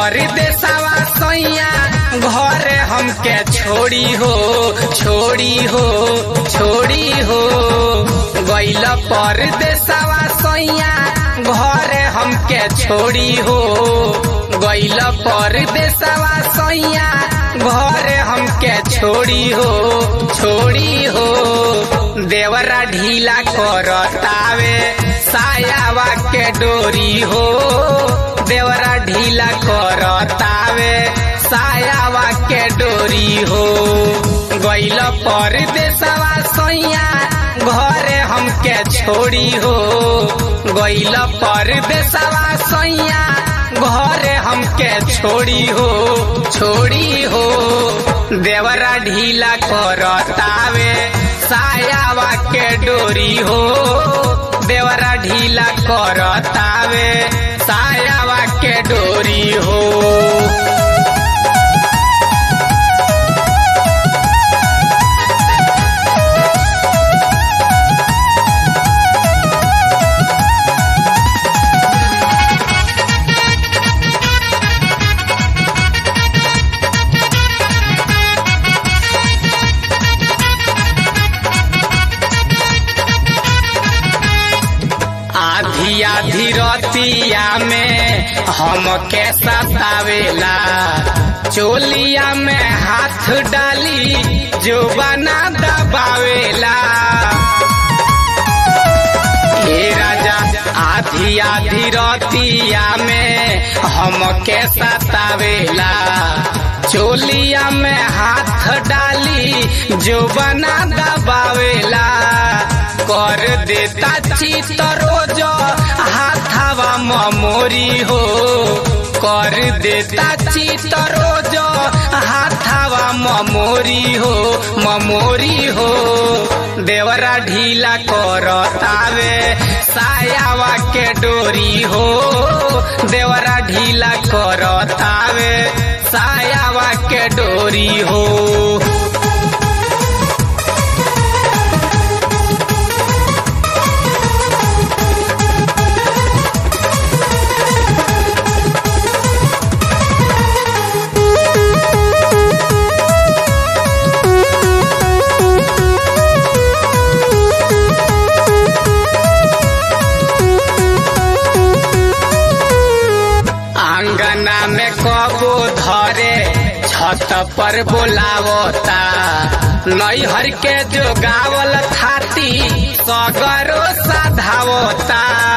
परदेसवा सैया घरे हमके छोड़ी हो छोड़ी हो छोड़ी हो गैल परदेसवा सैया घरे हमके छोड़ी हो गैल परदेसवा सैया घरे हमके छोड़ी हो छोड़ी हो देवरा ढीला करतावे सायावा के डोरी हो देवरा ढीला करतावे सायावा के डोरी हो गैल परदेसवा सैया घरे हमके छोड़ी हो गैल परदेसवा सैया घरे हमके छोड़ी हो छोड़ी हो देवरा ढीला करतावे सायावा के डोरी हो देवरा ढीला करतावे सायावा के डोरी हो आधी आधी रतिया में हम के सतावेला चोलिया में हाथ डाली जो बना दबावेला हे राजा आधी आधी रतिया में हम के सतावेला चोलिया में हाथ डाली जो बना दबावेला कर देता चित रोज हाथावा ममोरी हो कर देता चित रोज हाथावा ममोरी हो ममोरी हो देवरा ढीला करतावे सायावा के डोरी हो देवरा ढीला करतावे सायावा के डोरी हो आंगना में कबो धरे छत पर बोलावता नैहर के जो गावल थाती सगरो साधावता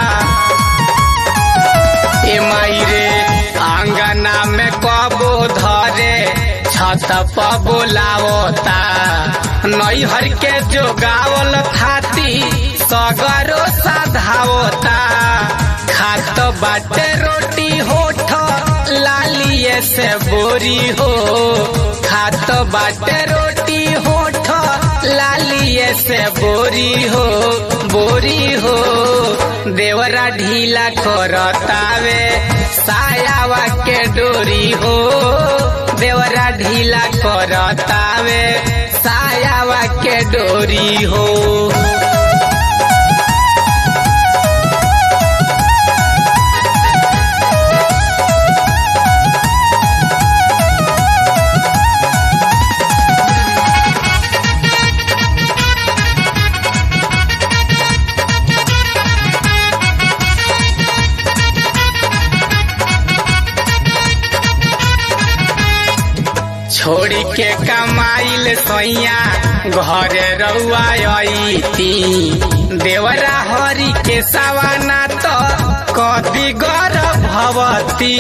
ए माई रे आंगना में कबो धरे छत पर बोलावता नैहर के जो गावल थाती सगरो साधावता खात बाटे रोटी होठ लालिए से बोरी हो खात बाटे रोटी होठ लालिए से बोरी हो बोरी हो देवरा ढीला करतावे सायावा के डोरी हो देवरा ढीला करतावे सायावा के डोरी हो छोड़ी के कमाइल सैया घरे रउआ अईती देवरा हरि के सवाना तो कदी गर भवती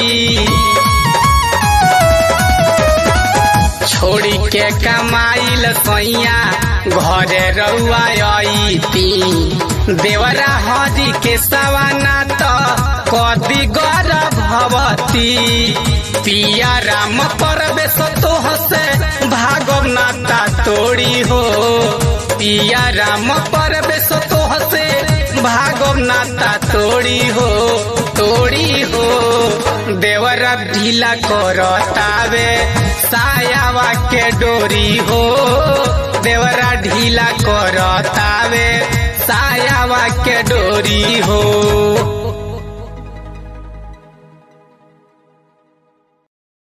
छोड़ी के कमाइल सैया घरे रउआ अईती देवरा हरि के सवाना तो कदी गर भवती पिया राम परवेश तोह से भागव नाता तोड़ी हो पिया राम परवेश तोह से भागव नाता तोड़ी हो तोड़ी हो देवरा ढीला करतावे सायावा के डोरी हो देवरा ढीला करतावे सायावा के डोरी हो